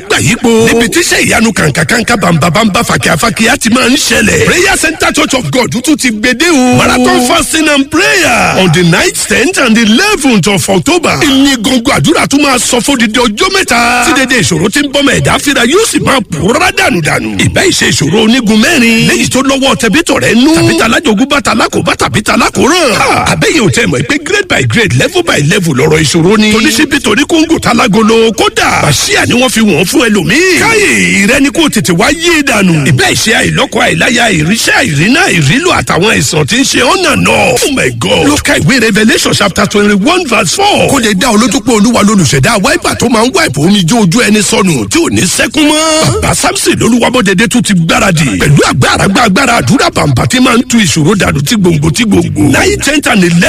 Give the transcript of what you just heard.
gbà yípo níbi tíṣẹ́ ìyanu kàǹkàkàǹkà bàǹbàbàǹbà fàkíyàfàkíyà ti máa ń ṣẹlẹ̀ prayer center church of god tún ti gbede o marathon fasting and prayer on the night tenth and eleventh of october ìní gbọ̀ngàn àdúrà tún máa sọ fún dídí ọjọ́ mẹ́ta tí dédé ìṣòro ti ń bọ́mọ ẹ̀dá fira yóò sì máa pòórá dànùdànù ìbá ìṣe ìṣòro onígun mẹ́rin léyìí tó lọ́wọ́ tẹ̀bítọ̀ rẹ̀ nú tàbí talájogún bá talákòbá tàbí talákòrán àbẹ́yẹ̀ ò tẹ̀ mọ̀ pé grade by grade level by level lọ́rọ̀ ìṣòro ni toníṣíbí torí kóńgò talágolo kódà bàṣíà ni wọ́n fi wọ́n fún ẹlòmíì káyè ìrẹ́ni kò tètè wá yé dànù ìbá ìṣe àìlọ́kọ àìláya ìríṣẹ́ àìrínà ìrílò àtàwọn àìsàn tí ń ṣe ọ̀nà náà oh my god ló ka ìwé revelation chapter twenty one verse four kó lè dá olójú pé olúwa lolùṣẹ̀dá wáìpà tó máa ń wáìpà omi jó ojú ẹni sọnù tí ò ní sẹ́kún mọ́ bàbá samson lolúwabọ̀dẹ̀dẹ̀ tún ti gbáradì pẹ̀lú agbára agbára àdúrà bàǹbà tí máa ń tu ìṣòro dànù tí gbòǹgbò tí gbòǹgbò nine ten and eleven